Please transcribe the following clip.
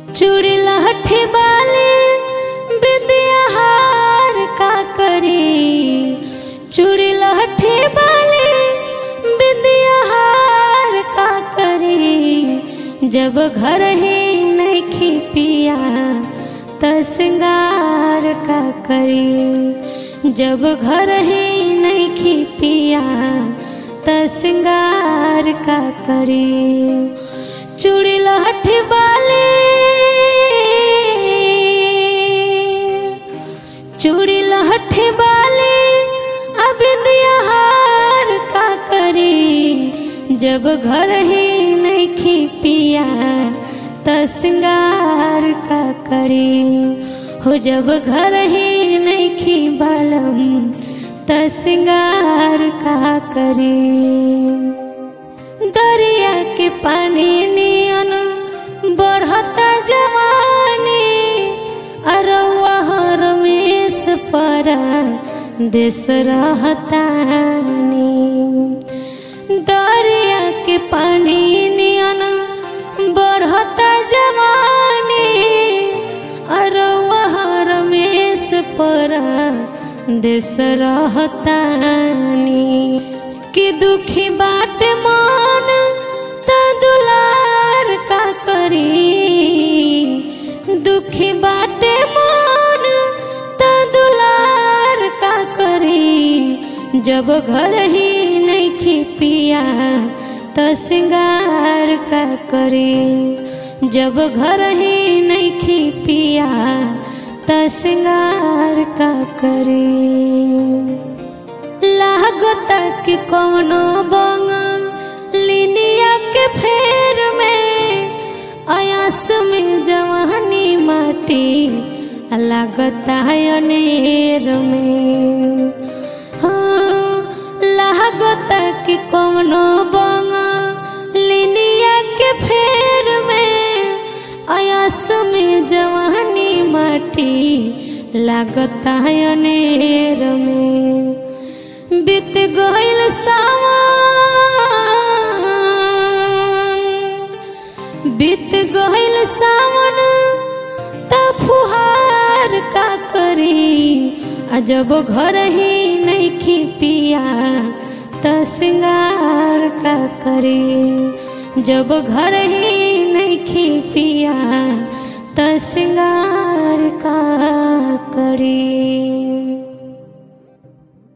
चूड़ी लहठी बाली बिंदिया हार का करी चूड़ी लहठी बाली बिंदिया हार का करी जब घर ही नहीं पिया त सिंगार का करी जब घर ही नहीं पिया त सिंगार का करी चूड़ी लहठी बाली चूड़ी लहठी बाली अबिंदिया हार का करी जब घर ही नहीं पिया त सिंगार का करी हो जब घर ही नहीं बालम त सिंगार का करी दरिया के पानी नियन बढ़ता जवानी अरवा रमेश पर देश रहतानी दरिया के पानी नियन बढ़ता जवानी अरवा रमेश पर देश रहतानी कि दुखी बाट मान त दुलार का करी दुखी बाटे मान त दुलार का करी जब घर ही नहीं पिया त सिंगार का करी जब घर ही नहीं पिया त सिंगार का करी लागत कि कौनो बंग लिनिया के फेर में अयास में जवानी माटी लागत है अनेर में हाँ लागत कि कौनो बंग लिनिया के फेर में अयास में जवानी माटी लागत है अनेर में बीत गईल सावन बीत गईल सावन त फुहार का करी आ जब घर ही नहीं पिया त सिंगार का करी जब घर ही नहीं पिया त सिंगार का करी